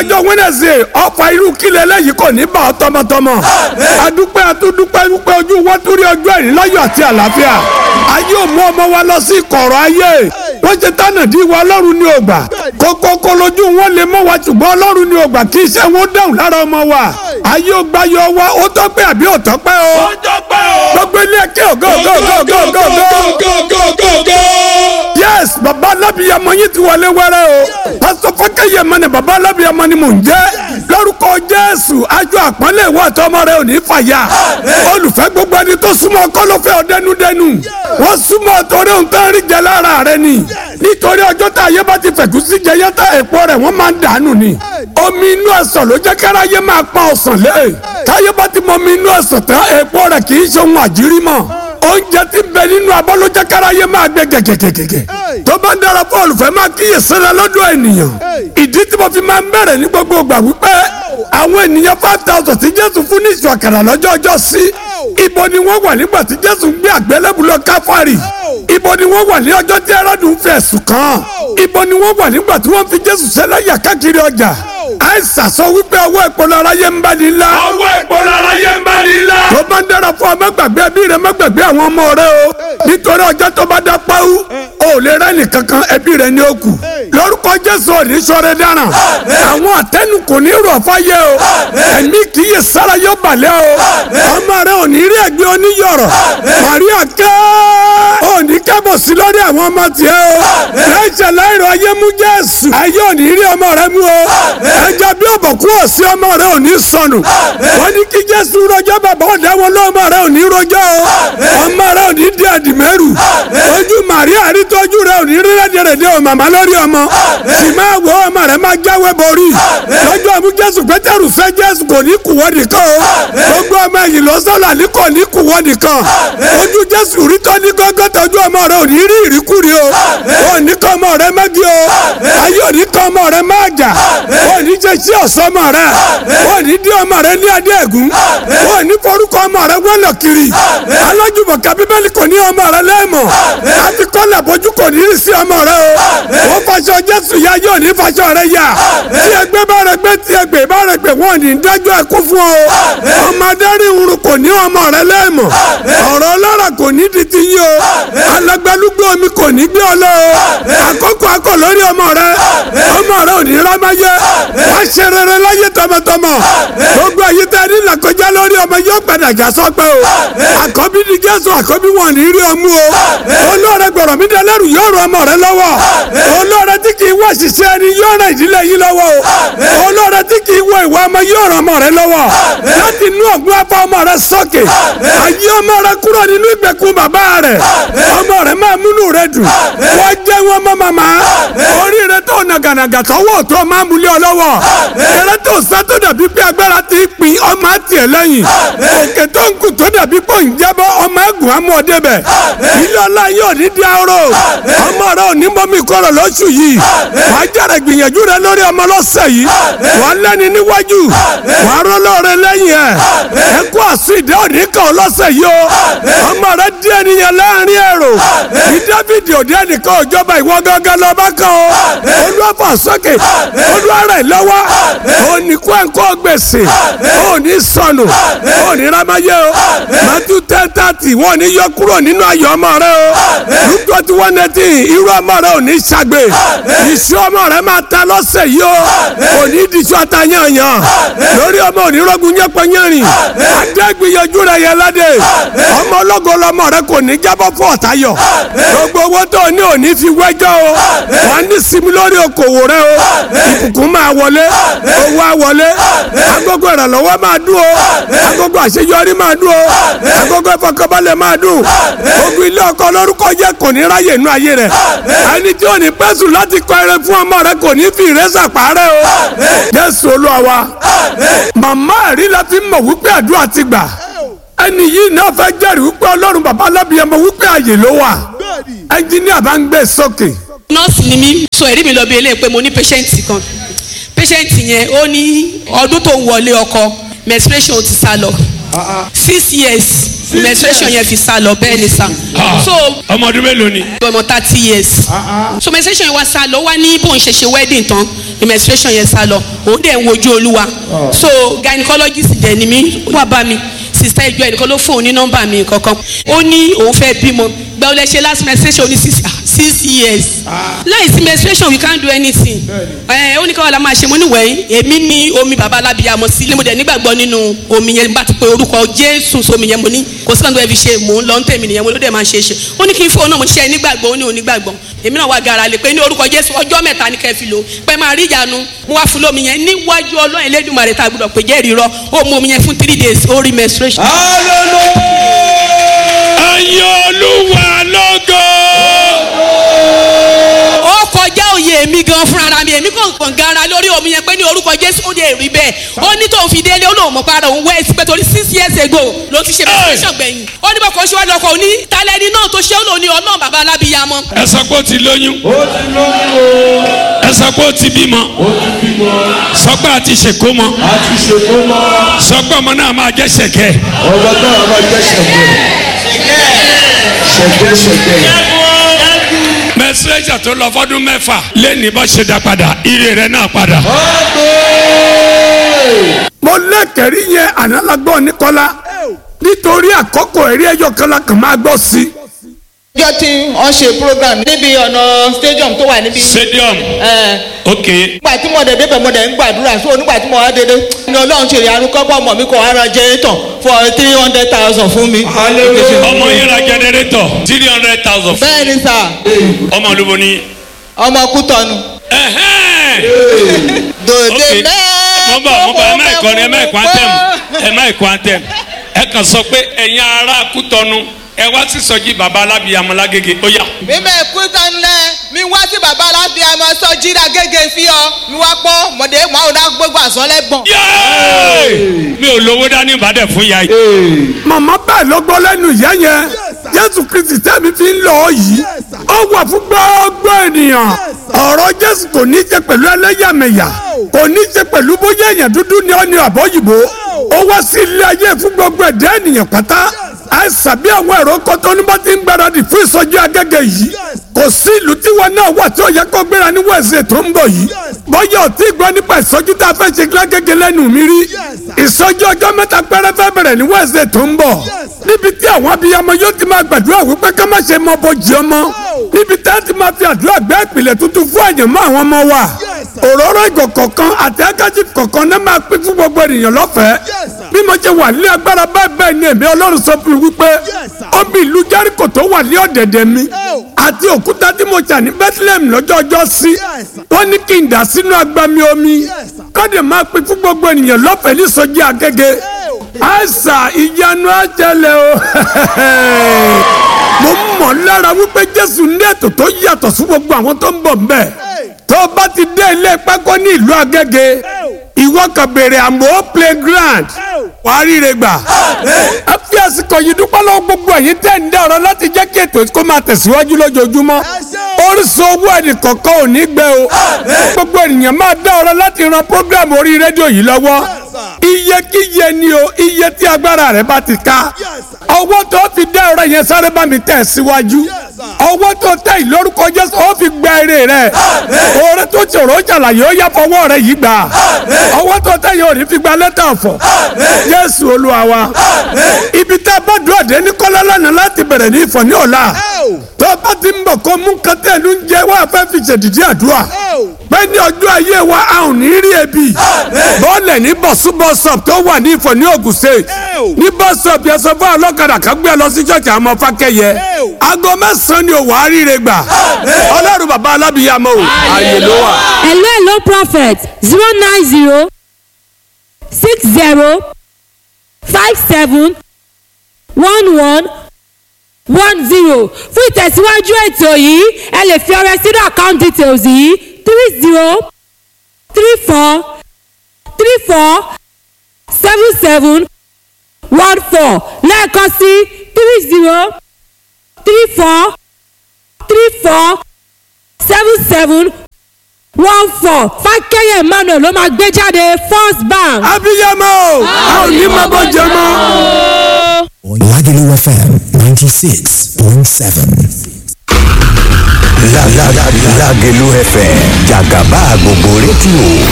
ọjọ́ Wednesday ọ̀fà irú kílẹ̀ lẹ́yìn kò ní bá ọ tọmọtọmọ adúpẹ́ atúndúpẹ́ dúpẹ́ ojú wọn tún rí ọjọ́ ìrìn láyọ̀ àti àlàáfíà ayé ò mú ọmọ wa lọ sí kọ̀rọ̀ ayé wọ́n ṣe tánàdí wa ọlọ́run ní ògbà kókókó lójú wọn lè mọ́ wa ṣùgbọ́n ọlọ́run ní ògbà kí iṣẹ́ wọn dáhùn lára ọmọ wa ayé ò gbá yọ wa ó tọ́pẹ́ àbí ò tọ́pẹ́ o ó tọ́pẹ́ o. gbogbo ilé ẹ̀kẹ́ ògo ògo ògo ògo ògo ògo yes baba alábìyamọ yín ti wọlé wẹrẹ o pásítọ̀ fọkẹyẹ mọ ni baba alábìyamọ ni mò ń jẹ́ lórúkọ jésù ajọ àpọ́nlé ìwọ àtọmọ rẹ ò ní fàyà olùfẹ́ gbogbo ẹni tó súnmọ́ kọ́lọ́fẹ́ ọ̀dẹ́nudẹ́nu wọ́n súnmọ́ torí ohun tó ń rí jẹ lára rẹ ni nítorí ọjọ́ tá ayé bá ti fẹ̀kú sí jẹyẹ tá èpo rẹ̀ wọ́n máa ń dànù ni omi inú ẹ̀sán ló jẹ́ káráyé máa pa ọ̀sán lé táyé bá ti mọ omi inú ẹ̀sán tán èpo rẹ̀ kì í ṣe ohun àjírí mọ́ oúnjẹ tí ń bẹ nínú abọ́ ló jẹ́ káráyé máa gbẹ gẹ̀gẹ̀gẹ̀gẹ̀ tó bá ń dára fún olùfẹ́ máa kíyè sára lọ́dọ̀ ènìyàn ìdí tí mo fi máa ń bẹ̀rẹ̀ ní gbogbo ìgbà wípé àwọn ènìyàn five thousand tí jésù fún ní ìṣù àkàrà lọ́jọ́ ọjọ́ sí ibo ni wọ́n wà nígbà tí jésù ń gbé àgbélébùú lọ káfárì ibo ni wọ́n wà ní ọjọ́ tí ẹrọ́dù ń fi ẹ̀sùn kàn ibo ni wọ́n wà nígbà tí wọ́n fi jésù ṣẹlẹ́yà káàkiri ọjà àìsàn sọ wípé ọwọ́ ìpolówó aráyé ń bá ní ńlá ọwọ́ ìpolówó aráyé ń bá ní ńlá. tó bá ń dára fún ọ má gbàgbé ẹbí rẹ má gbàgbé àwọn ọmọ rẹ o nítorí ọjọ́ tó bá dá páwú o ò lè rẹ́ nìkankan ẹbí rẹ ní òkú lórúkọ jésù òní sọ̀rọ̀ dáràn àwọn àtẹnu kò ní rọ̀ fáyé o ẹ̀mí kì í yẹ sára yóò balẹ̀ o ọmọ rẹ ò ní rí ẹgbẹ́ oníyọ̀rọ̀ maria kẹ́ ò ní kẹ́bọ̀ sí lórí àwọn ọmọ tiẹ̀ o láìsẹ̀ láìrọ̀ ayé mú jésù ayé ò ní rí ọmọ rẹ mú o ẹja bí ọ̀bọ̀kú ọ̀sí ọmọ rẹ ò ní sọnù wọ́n ní kí jésù rọjọ́ bàbá ọ̀dà wọn lọ́mọ rẹ ò ní rọjọ́ o ọmọ rẹ ò ní di àdìmẹ́rù ojú màríà rí tọ́jú rẹ ò ní rí rẹ́dẹ̀rẹ̀dẹ̀ o màmá lórí ọmọ sì máa wọ ọmọ rẹ máa jáwé borí lọ́jọ́ àmú jésù pétérù fẹ́ jésù kò ní kùwọ́dì kan o gbogbo ọmọ ẹ̀yìn lọ́sọ̀lá ní kò ní kùwọ́dì kan ojú jésù rí tọ́ ní gángan tọ́jú ọmọ rẹ ò ní rí ìríkúri o ò ní kọ́ ọmọ rẹ mẹ́gí o ayé ò ní kọ́ ọmọ rẹ máa jà ò ní jẹ́ sí ọ̀sọ́ ọmọ rẹ ò ní dí ọmọ rẹ ní adé ẹ̀gún ò ní forúkọ ọmọ rẹ wọ́lọ̀ kiri alájùmọ̀ ká bíbélì kò ní ọmọ rẹ lẹ́mọ̀ àti kọ́lẹ̀ bójú kò ní rí sí ọmọ rẹ o ó faṣọ jésù ya yóò ní faṣọ rẹ yá tí ẹgbẹ́ bá rẹ gbé tí ẹgbẹ́ bá rẹ gbé wọ́n ní dájọ́ ẹkú fún ọ ọmọ adarí irun kò ní ọmọ rẹ lẹ́mọ̀ ọ̀rọ̀ ọlọ́rọ̀ kò ní di ti yí o alágbálúgbó omi kò ní gbé ọ lọ o àkókò akọ lórí ọmọ rẹ ọmọ rẹ ò ní rámáyé wá ṣe rere láyé tọmọtọmọ gbogbo ayé tẹ ní làkọjá lórí ọmọ yóò padà já sọpẹ́ o àkọ́bí ni jésù àkọ́bí wọn ní rí ọmú o olóore gbọ̀rọ̀ mi dẹlẹ́rù yóò rọ ọmọ rẹ lọ́wọ́ olóore tí kì í wọ ṣiṣẹ́ ẹni yóò ràn ìdílé yín lọ́wọ́ o olóore tí kì í wọ ìwà ọmọ yóò ràn ọmọ rẹ lọ́wọ́ láti inú ọ̀gbun afọ ọmọ rẹ sókè ayé ọmọ rẹ kúrò nínú ìgbèkùn bàbá rẹ ọmọ rẹ máa múnú rẹ dùn wọ́n jẹ́ wọn mọ́ màmá orí rẹ tó nàgànàgà tọwọ́ tó máa múlẹ̀ ọ lọ́wọ́ eré tó sá tó dàbí pé agbára ti pin ọmọ àti ẹ̀ lẹ́yìn òkè tó ń kù tó dàbí pé òun jábọ́ ọmọ ẹ̀gùn amú ọdẹ bẹ̀ ilé ọlá yóò ní di aró ọmọ rẹ ò ní mọ́mí kọ́rọ̀ lóṣù yìí wà á jàre gbìyànjú rẹ lórí ọmọ lọ́sẹ̀ yìí wà á lẹ́ni níwájú wà á rọ́ lọ́ọ̀rẹ́ lẹ́yìn ẹ̀ ẹ kó àsùn ìdá òní kan lọ́sẹ̀ yìí o ọmọ rẹ di ènìyàn láàrin èrò ní Dáfídì òde ẹnìkan òjọba ìwọ gángan lọ́ba kan o olúwàfà sókè olúwarẹ̀ lọ́wọ́ òní kó ẹ̀kọ́ gbèsè òní sọnù òní rámáyé o Matthew ten thirty wọ́n ní yọ kúrò nínú ayọ̀ ọmọ rẹ o Luke twenty one eighteen irú ọmọ rẹ òní ṣàgbé ìṣú ọmọ rẹ máa ta lọ́sẹ̀ yìí o òní ìdíṣọ́ ata yànyàn lórí ọmọ òní rọ́gùn yẹpẹ yẹrin adégbìyànjú rẹ yẹ ládé ọmọ ológo lọmọ rẹ kò ní jábọ́ fún ọ̀tayọ̀ gbogbo owó tó ní òní fi wẹ́jọ́ o wọ́n ní sinmi lórí okòwò rẹ o ìbùkún máa wọlé owó á wọlé agogo ìrànlọ́wọ́ máa dún o agogo àṣeyọrí máa dún o agogo ìfọkànbalẹ̀ máa dún ogun ilé ọkọ lórúkọ jẹ́ kò ní ráyè inú ayé rẹ̀ ẹni tí ò ní pẹ́sù láti kọ eré fún ọmọ rẹ kò ní fi ìrẹsà parẹ́ o Jésù Olúwa wa màmá ẹ̀rí la fi mọ̀ wípé àdúrà ti gbà ẹni yìí náà fẹ́ jẹ́rìí wípé ọlọ́run bàbá alábìyẹmọ wípé àyè ló wà ẹnjíníà bá ń gbé sókè. nọ́ọ̀sì ni mí so ẹ̀rí mi lọ bí eléyìí pé mo ní patient kan patient yẹn ó ní ọdún tó ń wọlé ọkọ menstruation ti sá lọ six years menstruation yẹn fi sá lọ bẹ́ẹ̀ ni sá so ọmọ ọdún mélòó ni. ọmọ thirty years so menstruation yẹn wá sá lọ wá ní bóun ṣe ṣe wedding tán ni menstruation yẹn sá lọ òun dẹ̀ ń wojú olúwa so gynecologist dẹ̀ ni mí wá bá mi sista ìjọ ẹnìkan ló fóun ní nọ́mbà mi kankan ó ní òun fẹ́ bímọ gba ọ lẹ ṣe last menstruation ní six six years láì sí menstruation we can't do anything ẹ ó ní káwọn la máa ṣe mo ní wẹ̀yìn èmi ní omi bàbá alábìyàmọ sílé mo dẹ̀ nígbàgbọ́ nínú omi yẹn bá ti pe orúkọ jésù sómi yẹn mo ní kò sí kan tó ẹ fi ṣe mò ń lọ ń tèmi nìyẹn mo ló dẹ̀ máa ṣe é ṣe ó ní kí n fóun náà mo ṣe ẹ nígbàgbọ́ ó ní òun nígbàgbọ́ èmi náà wá gara lè pé ní orúkọ jésù ọjọ́ mẹ́ta ní kẹ́ fi lò pé máa rí ìyanu mo wá fún lómi yẹn níwájú ọlọ́run elédùnmarè tá a gbọdọ̀ pé jẹ́rìí rọ ó mu omi yẹn fún three days ó rí menstruation. ayé olúwa lógo. ó kọjá òye mi gan fúnra mi èmi kò kàn gara lórí omi yẹn pé ní orúkọ jésù ó lè rí bẹ́ẹ̀ ó ní tóun fi délé ó lóun mọ̀ para òun wẹ́ sí pé torí six years ago ló ti ṣe menstruation gbẹ̀yìn ó ní bọ́kọ̀ ṣíwájú ọkọ̀ òní talẹ́ni náà tó ṣe ó lò ní ọlọ́run bàbá alábìyamọ. ẹ sọ pé ó ti lóyún. ẹ sọ pé ó ti bímọ. sọ pé a ti ṣèkó mọ. àti ṣètò mọ́ sọ pé ọmọ náà máa jẹ́ ṣẹ̀kẹ́. ọba náà máa jẹ́ ṣẹ̀gbẹ́ ṣẹ̀gbẹ́ ṣẹ̀gbẹ́. menstruation tó lọ fọdún mẹ́fà lẹ́ni bá ṣe dá padà ire rẹ̀ náà padà. mo lẹ́kẹ̀rí yẹn ànálágbọ́n nìkọ́lá nítorí àkókò ẹ̀rí ẹ̀yọ kan la kàn máa gbọ́ sí i ọjọ́ tí wọ́n ṣe program níbi ọ̀nà stadium tó wà níbi. stadium ẹ̀, ok nígbà tí mo dẹ̀ débẹ̀ mo dẹ̀ ń gbàdúrà so nígbà tí mo wá dédé ní ọlọ́run ṣe ìyanu kọ́kọ́ ọmọ mi kọ́ ara jẹ́rẹ́tọ̀ for three hundred thousand fún mi. ọmọ yẹn ra generator three hundred thousand bẹ́ẹ̀ ni sà ọmọ olúbo ni. ọmọ kútọ́nu. ẹhẹ́n. dòde ok mo bọ̀ mo bọ̀ ẹ má ìkọrin ẹ má ìkọ antẹ́m ẹ má ìkọ antẹ́m ẹ kàn sọ pé ẹ̀yin ará kútọ́nu ẹ wá sí sọjí baba alábìyamọ lágége ó yá. mímẹ́ kútọ́nu lẹ́ mi wá sí bàbá alábí àmọ́ sọ jíra gẹ́gẹ́ fi ọ mi wá pọ́ mọ̀dé màá dá gbogbo àsọ̀lẹ̀ gbọ̀n. Yéé! mi ò lówó dání ìbàdàn fún ya yìí. màmá bẹ́ẹ̀ ló gbọ́ lẹ́nu ìyá yẹn jésù kristi tẹ́mi fi ń lọ yìí ó wà fún gbogbo ènìyàn ọ̀rọ̀ jésù kò ní í ṣe pẹ̀lú ẹlẹ́yàmẹ̀yà kò ní í ṣe pẹ̀lú bóyá èèyàn dúdú ni ọ́ ní àbọ̀yìnbó ó wá sí ilé ayé fún gbogbo ẹ̀dá ènìyàn pátá àìsàn bí àwọn èrò kọ́tọ́ ní bá ti ń gbáradì fún ìsọjí agẹ́gẹ́ yìí kò sí ìlú tí wọn náà wà tí ó yẹ kó gbéra ní wẹ̀sẹ̀ tó ń bọ̀ yìí bọ́yá ò tí gbọ́ nípa ìsọjí tá a fẹ́ ṣe lágẹ́gẹ́ lẹ́nu mi rí ìsọjí ọjọ́ mẹ́ta péré fẹ́ bẹ̀rẹ̀ ní wẹ̀sẹ̀ tó ń bọ̀ níbi tí àwọn abiyamọ yóò ti máa gbàdúrà wípé ká má ṣe mọ bọ́jì ọmọ níbi tá a ti máa fi àdúrà gbé ìpìlẹ̀ tuntun fún àyànmọ́ àwọn ọmọ wa òróró ìgò kọ̀ọ̀kan àti akájí kọ̀ọ̀kan náà máa pín fún gbogbo ènìyàn lọ́fẹ̀ẹ́ bí mo ṣe wà ní agbára bẹ́ẹ̀ bẹ́ẹ̀ ni èmi ọlọ́run sọ fún mi wípé omi ìlú jẹ́ríkò tó wà ní ọ̀dẹ̀dẹ̀ mi àti òkúta tí mo ṣà ní bethlehem lọ́jọ́ ọjọ́ sí wọ́n ní kí n dà sínú agbami omi kọ́dẹ̀ máa pín fún gbogbo ènìyàn lọ́fẹ̀ẹ́ ní sọ́jí agége àìsà ìyanu àjẹlẹ̀ o mo mọ̀ lára wípé jésù ní ètò tó yàtọ̀ sí gbogbo àwọn tó ń bọ̀ mbẹ́ tó o bá ti dé ilé pákó ní ìlú agége ìwọ kan béèrè àmọ́ playground wàá ríre gbà. ẹ fi àsìkò yìí dúpẹ́ lọ́wọ́ gbogbo ẹ̀yin tẹ́ ń dá ọ̀rọ̀ láti jẹ́ kí ètò kó máa tẹ̀síwájú lójoojúmọ́. orísun owó ẹnì kọ̀ọ̀kan ò ní gbẹ o. gbogbo ènìyàn máa dá ọ̀rọ̀ láti ran program orí rédíò yìí lọ́wọ́. iye kíye ni o iye tí agbára rẹ bá ti ká. ọwọ́ tó fi dá ọ̀rọ̀ yẹn sáré bá mi tẹ̀ síwájú. ọwọ́ tó tẹ̀ yìí lórúkọ Jésù ó fi gba èrè rẹ̀. oore tó ṣòro ṣàlàyé ó yá fọwọ́ rẹ̀ yìí gbà. ọwọ́ tó tẹ̀ yìí ò ní fi gba lẹ́tà ọ̀fọ̀. Jésù Olúwa wa. ibi tá a bá dùn àdé ní kọ́lá lánàá láti bẹ̀rẹ̀ ní ìfọ̀ ní ọ̀la. tó o bá ti ń bọ̀ kó mú kẹtẹ́ ìlú ń jẹ wá fẹ́ fi ṣèdìdí àdúrà. pé ní ọjọ́ ayé wa a ò ní rí ebi. bọ́ọ̀lẹ̀ ní bọ̀súbọ̀sọ̀p tó wà ní ìfọ̀ ní Ògùn State. ní bọ́sọ̀p yẹn sọ fún ọlọ́kadà kan gbé ẹ lọ sí ṣọ́ọ̀ṣì àwọn ọmọ fákẹ́yẹ. aago mẹ́sàn-án ni ò wá ríire gbà. Ọlọ́run bàbá alábìyàmọ́ o ààyè ló wà. hello hello prophet zero nine zero six zero five seven one one one zero fún ìtẹ̀síwájú ètò yìí ẹ lè fi ọrẹ sínú account details yìí three zero three four three four seven seven one four lẹ́ẹ̀kan sí three zero three four three four seven seven one four fákẹ́yẹ̀ emmanuel ló máa gbé jáde first bank. abiyamọ a ò ní máa bọ́ jẹ mọ́. Lagelu FM 96.7. La la la Lagelu FM Jagaba gbogbo rédíò